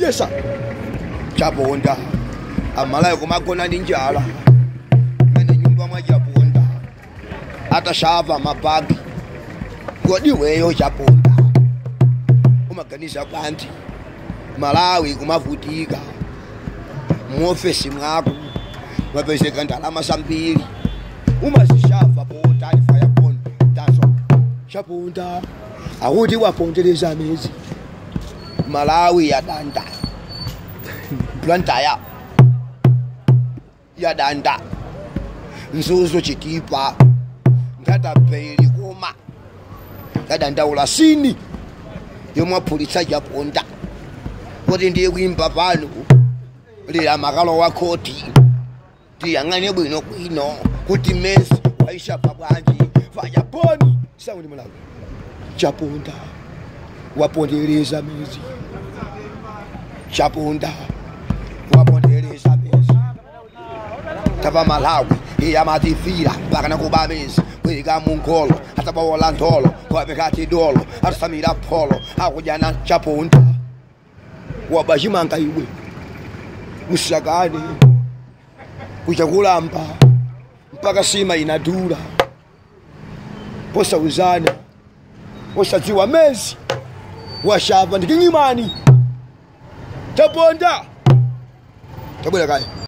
yesa chaponda amalayo kumagona ndi njala mene nyumba mwa chaponda atashava mabagi ngodiweyo chaponda umaganiza kwanti malawi kumavutika muofesi mwako mwapezeka ndalama zambiri umazishava potani fayapon taso chaponda akuti wapondereza mezi malawi yadanda plantaya yadanda nzuzo chitipa ngatapeli kuma yadandaula sini yomwaphulitsa chaponda kuti ndiye kuimba pano lila makalo wa khoti tiyang'ane bwino bwino kuti mesi waishapa bwanji fayaponi saundi malawi chaponda wapondereza mezi chaponda wapondereza mezi tapa malawi iyamatifira mpaka nakuba mezi kwilika munkolo atabawola ntolo kwapekati dolo atusamira pholo akujana chaponda wabachimanga iwe usakane kuchakulamba mpaka sima inadula posauzana posadziwa mezi washapa ndiking'imani chaponda tabwera kaya